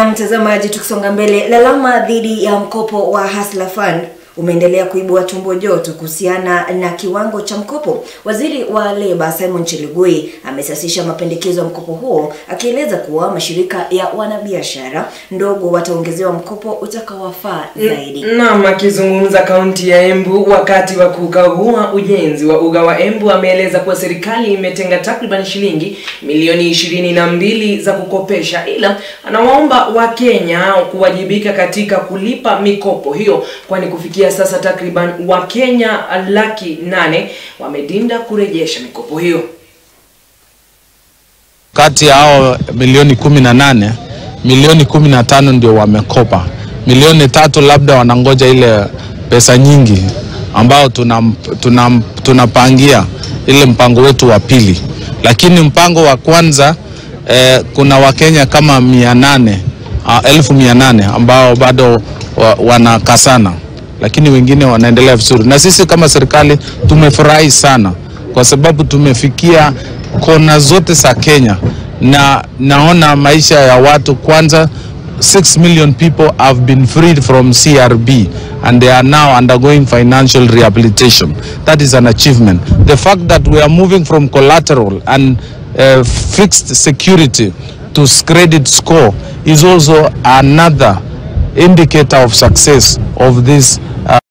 Na mtazamaji, tukisonga mbele, lalama dhidi ya mkopo wa Hustler Fund umeendelea kuibua tumbo joto kuhusiana na kiwango cha mkopo. Waziri wa Leba Simon Chelugui amesasisha mapendekezo ya mkopo huo akieleza kuwa mashirika ya wanabiashara ndogo wataongezewa mkopo utakaowafaa zaidi. Naam, akizungumza kaunti ya Embu wakati wa kukagua ujenzi wa uga wa Embu, ameeleza kuwa serikali imetenga takriban shilingi milioni ishirini na mbili za kukopesha, ila anawaomba Wakenya kuwajibika katika kulipa mikopo hiyo, kwani kufikia sasa takriban Wakenya laki nane wamedinda kurejesha mikopo hiyo. Kati ya hao milioni kumi na nane milioni kumi na tano ndio wamekopa, milioni tatu labda wanangoja ile pesa nyingi ambao tunapangia tuna, tunapangia ile mpango wetu wa pili, lakini mpango wa kwanza eh, kuna wakenya kama mia nane uh, elfu mia nane ambao bado wa, wanakasana, lakini wengine wanaendelea vizuri, na sisi kama serikali tumefurahi sana kwa sababu tumefikia kona zote za Kenya na naona maisha ya watu kwanza 6 million people have been freed from CRB and they are now undergoing financial rehabilitation. That is an achievement. The fact that we are moving from collateral and uh, fixed security to credit score is also another indicator of success of this uh,